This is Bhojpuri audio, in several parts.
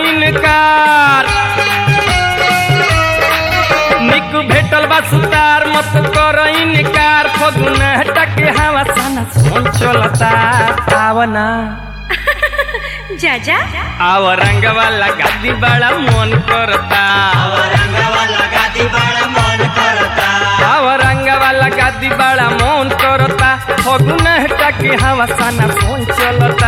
इनकार निक भेटल बा सुतार मत कर इनकार फगुन टके हवा सना सोन चलता आवना जा जा आव रंग वाला गादी बड़ा मन करता आव रंग वाला गादी बड़ा मन करता फगुन टके हवा सना सोन चलता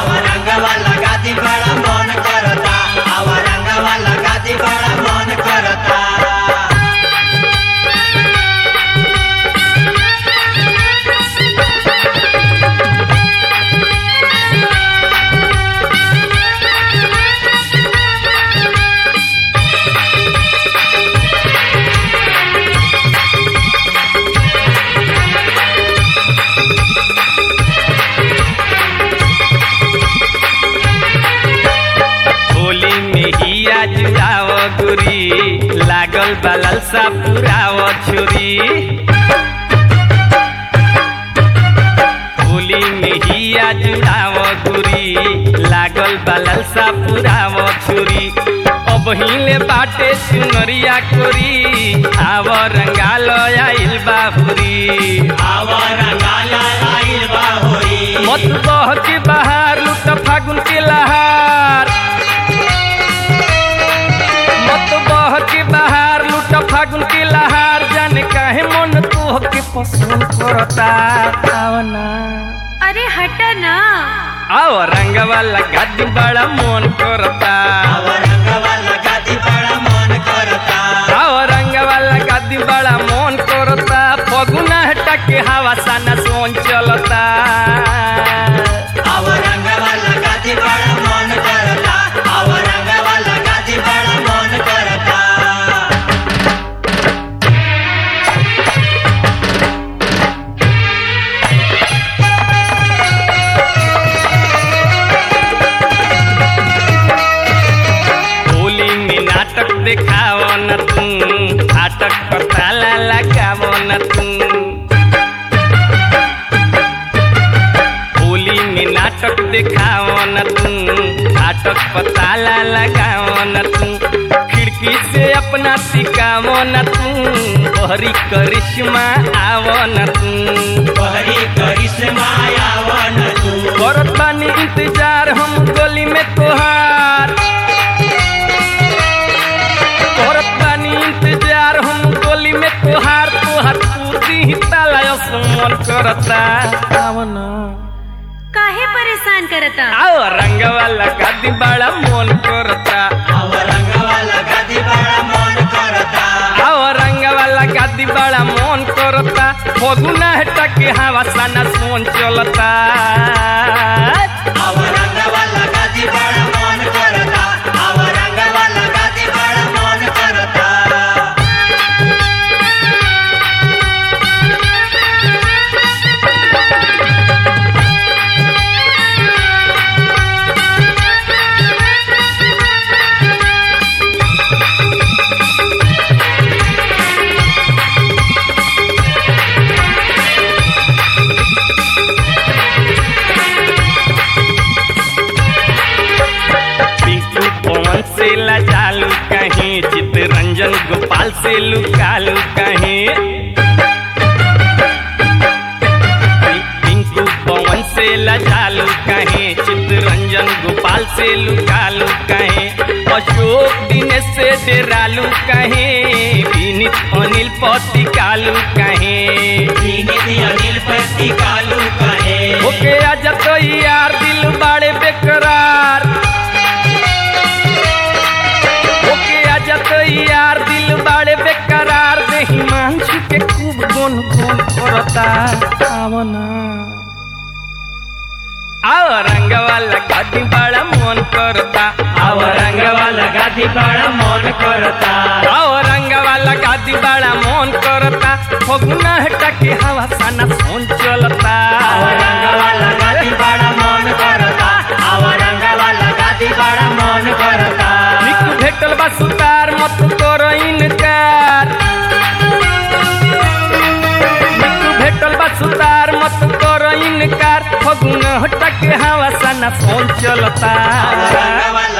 होली में ही आज जाव गुरी लागल बलल सा पुराव छुरी होली में ही आज जाव गुरी लागल बलल सा पुराव छुरी अब हिले बाटे सुनरिया कोरी आव रंगाल आइल बाहुरी मत बह के बाहर लुट फागुन के लहार मत बह के बाहर लुट फागुन के लहार जाने काहे मन तोह के पसंद करता आवना अरे हट ना आओ रंग वाला गादी बड़ा मन करता आओ रंग वाला गादी बड़ा मन करता फगुना हटा के हवा साना सोन चलता होली में नाटक देखाव न तू नाटक पर ताला लगाव न तू होली में नाटक देखाव न तू नाटक पर ताला लगाव न तू खिड़की से अपना सिकाव न तू बहरी करिश्मा आव न तू करत बानी इंतजार हम गली में तोहार करत बानी इंतजार हम गली में तोहार तोहार पूरी ही ताला मन करता आवना काहे परेशान करता आओ रंग वाला गादी बड़ा मन करता आओ रंग वाला गादी बड़ा मन करता फगुना हटा के हवा साना सोन चलता पिंकू पवन से लजालू कहीं चितरंजन गोपाल से लुकालू कहीं पिंकू पवन से लजालू कहीं चितरंजन गोपाल से लुकालू कहीं अशोक दिनेश से डेरालू कहीं विनीत अनिल पति कालू कहीं ओके आज तो यार दिल बाड़े बेकरार ओके आज तो यार दिल बाड़े बेकरार देही मांझू के खूब गुन गुन करता आवना आओ रंग वाला गादी बड़ा मन करता आओ रंग वाला गादी बड़ा मन करता आओ रंग वाला गादी बड़ा मन करता फगुना हटा के हवा साना सोन चलता आओ रंग वाला गादी बड़ा मन करता आओ रंग वाला गादी बड़ा मन करता निक भेटल बा सुतार मत करो इनकार निक भेटल बा सुतार मत करो इनकार फगुन हटा के हवा साना सोन चलता